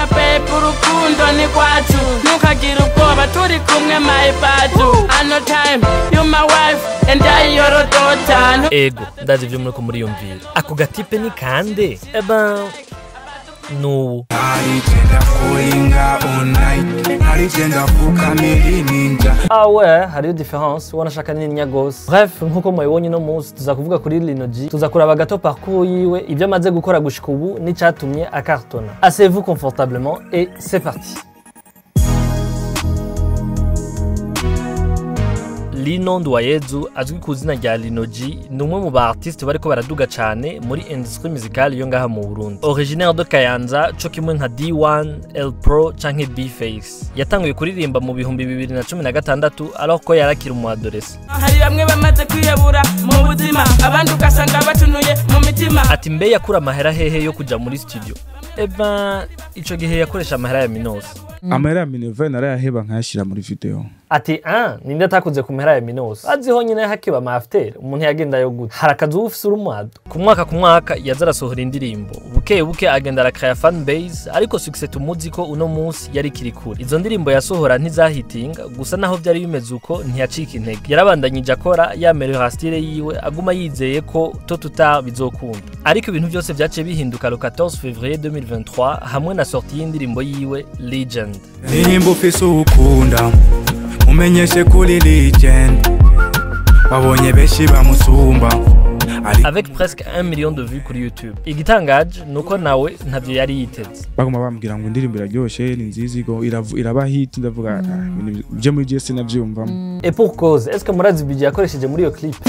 my babe urukundo ni rwacu ntukagire ubwoba turi kumwe my badu ano time you my wife and I your daughter ego ndazi ivyo muriko muriyumvira ako gatipe ni kande eba nubu naligenda kuinga online naligenda fukamiri ninja Ah ouais, hariyo difference wanashaka nini gose bref nkuko mubibonye uno munsi tuza kuvuga kuri Lino G tuza kuraba gato parcours yiwe ibyo amaze gukora gushika ubu n'icatumye akartona asseyez-vous confortablement et c'est parti Lino Nduwayezu azwi ku izina rya Lino G ni umwe mu ba artiste bariko baraduga cane muri industrie musicale yo ngaha mu Burundi originaire de Kayanza co kimwe nka D1, L Pro canke B-Face yatanguye kuririmba mu bihumbi bibiri na cumi na gatandatu alors ko yarakiri umu adolescent hari bamwe bamaze kwiyabura mu buzima abandi ugasanga batunuye mu mitima ati mbe yakura amahera hehe yo kuja muri studio eba ico gihe yakoresha amahera ya Minos amahera ya minerva narayaheba nkayashyira muri video ati ah ninde atakuze ku mpera ya Minos aziho nyine hakiba ama after umuntu yagenda yo gute hari akazi uba ufise urumwado ku mwaka ku mwaka yaza arasohora indirimbo buke buke agenda arakaya fan base ariko success tumuzi ko uno munsi yari ikiri kure izo ndirimbo yasohora ntizahitinga gusa naho byari bimeze uko ntiyacika intege yarabandanyije akora yamerera style yiwe aguma yizeye ko to tuta bizokunda ariko ibintu byose byaciye bihinduka le 14 février 2023 hamwe na sortie y'indirimbo yiwe Legend nimba ufise ukunda umenyeshe kuri legend wabonye benshi bamusumba ariko avec presque 1 million de vues kuri YouTube igitangaje nuko nawe ntavyo yari yiteze baguma bambwira ngo indirimbo iraryoshe ni nziza igo iravu- iraba hit ndavuga "Ah, ibintu byo muri GS navyumvamo et pour cause est-ce que murazi budget yakoresheje muri iyo clip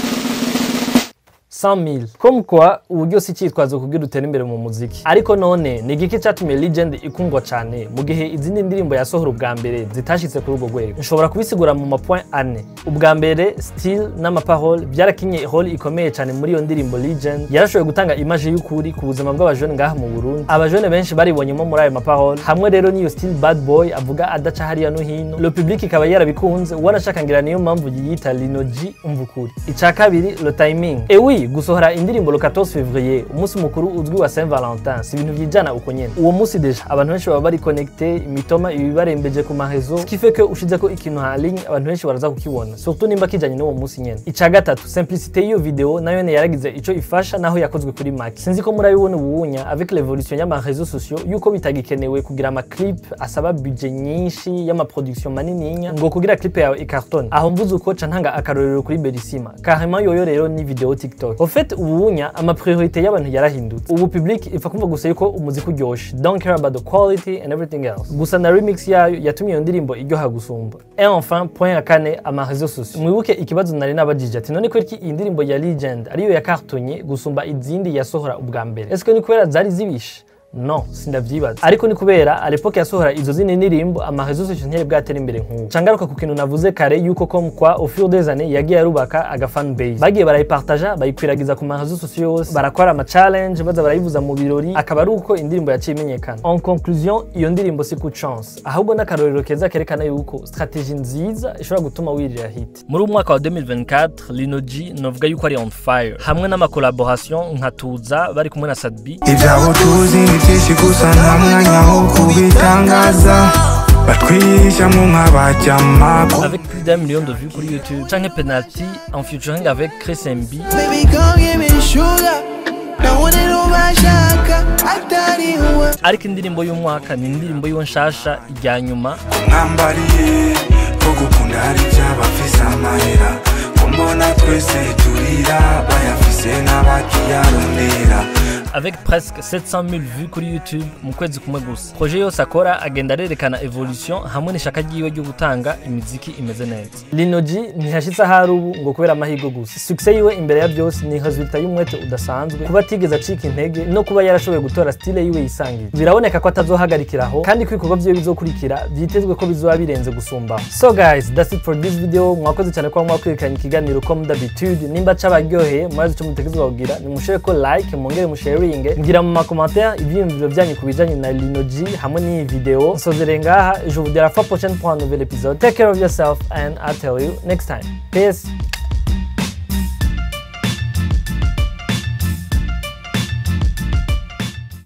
100 000 comme quoi uburyo si icyitwazo kugira utere imbere mu muziki ariko none ni igiki cyatumye legend ikundwa cyane mu gihe izindi ndirimbo yasohora ubwa mbere zitashitse kuri urwo rwego nshobora kubisigura mu mapoint ane ubwa mbere still n'amaparole byarakinye role ikomeye cyane muri iyo ndirimbo legend yarashoboye gutanga image y'ukuri ku buzima bw'abajone ngaha mu burundi abajone benshi baribonyemo muri ayo maparole hamwe rero n'iyo still bad boy avuga adaca hariya no hino le public ikaba yarabikunze wanashaka ngira niyo mpamvu yiyita Lino G umva ukuri icya kabiri le timing et oui gusohora indirimbo le 14 février umunsi mukuru uzwi wa Saint Valentin si ibintu byijana uko nyene uwo munsi deja abantu benshi baba bari connecté imitoma ibibarembeje ku marezo ce qui fait que ushize ko ikintu ha ligne abantu benshi baraza kukibona surtout nimba kijanye n'uwo munsi nyene icya gatatu simplicité y'iyo video nayo ne yaragize ico ifasha naho yakozwe kuri Mac sinzi ko murabibona ubunya avec l'évolution y'ama réseaux sociaux yuko bitagikenewe kugira ama clip asaba budget nyinshi y'ama production manininya ngo kugira clip yawe ikartone aho mvuze uko ca ntanga akarorero kuri Berissima carrément yoyo rero ni video TikTok au fait ubunya ama priorité y'abantu yarahindutse ubu public ipfa kumva gusa yuko umuziki uryoshe don't care about the quality and everything else gusa na remix yayo yatumye iyo ndirimbo iryoha gusumba et enfin point ya kane ama réseaux sociaux mwibuke ikibazo nari nabajije ati none kwereki iyi ndirimbo ya legend ariyo yakartonye gusumba izindi yasohora ubwa mbere est-ce que ni kubera zari zibishe no sindavyibaza ariko ni kubera à l'époque yasohora izo zindi ndirimbo ama réseaux sociaux ntiyari bwatera imbere nk'ubu cangaruka ku kintu navuze kare yuko comme quoi au fur des années yagiye arubaka aga fan base bagiye barayipartaja bayikwiragiza ku ma réseaux sociaux yose barakora ama challenge baza barayivuza mu birori akaba ari uko indirimbo yaciye imenyekana en conclusion iyo ndirimbo si coup de chance ahubwo n'akarorero keza kerekana yuko strategie nziza ishobora gutuma wirira hit muri uyu mwaka wa 2024 Lino G novuga yuko ari on fire hamwe n'ama collaboration nka Tuza bari kumwe na Sadbi ibyabo tuzi ni byinshi gusa nta mwanya wo kubitangaza batwihishamo nk'abajyama avec plus d'un million de vues kuri YouTube canke penalty en featuring avec Chris MB Baby, come give me sugar. Ndabona ubashaka atari wowe ariko indirimbo y'umwaka ni indirimbo yiwe nshasha ijya nyuma mwambariye ko gukunda hari iby'abafise amahera ko mbona twese turira bayafise n'abakiyarondera avec presque 700 000 vues kuri YouTube mu kwezi kumwe gusa projet yose akora agenda arerekana evolution hamwe n'ishaka ryiwe ryo gutanga imiziki imeze neza Lino G ntihashitse ahari ubu ngo kubera amahirwe gusa success yiwe imbere ya byose ni resultat y'umwete udasanzwe kuba atigeze acika intege no kuba yarashoboye gutora style yiwe yisangiye biraboneka ko atazohagarikiraho kandi ko ibikorwa vyiwe bizokurikira vyitezwe ko bizoba birenze gusumba so guys that's it for this video mwakoze cyane kuba mwakurikiranye ikiganiro comme d'habitude nimba cabaryoheye murazi ico mutegerezwa kugira nimushire ko like mwongere musharinge ngira mu makommentaire ivyiyumviro vyanyu ku bijanye na Lino G hamwe n'iyi video nsozere ngaha je vous dis à la fois prochaine pour un nouvel épisode take care of yourself and I'll tell you next time peace